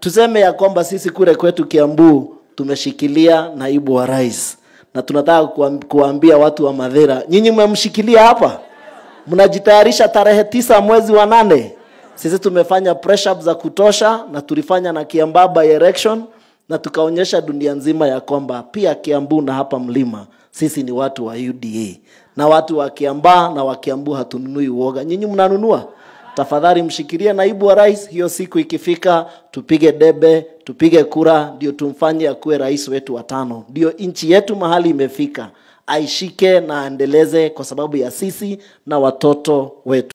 tuseme ya kwamba sisi kule kwetu Kiambu tumeshikilia naibu wa rais, na tunataka kuam- kuwaambia watu wa Madhira, nyinyi mmemshikilia hapa, mnajitayarisha tarehe tisa mwezi wa nane. Sisi tumefanya press up za kutosha, na tulifanya na Kiambaa by election, na tukaonyesha dunia nzima ya kwamba pia Kiambu na hapa mlima sisi ni watu wa UDA, na watu wa Kiambaa na wa Kiambu hatununui uoga. Nyinyi mnanunua? tafadhali mshikilie naibu wa rais. Hiyo siku ikifika, tupige debe, tupige kura, ndio tumfanye akuwe rais wetu wa tano. Ndio nchi yetu mahali imefika, aishike na aendeleze, kwa sababu ya sisi na watoto wetu.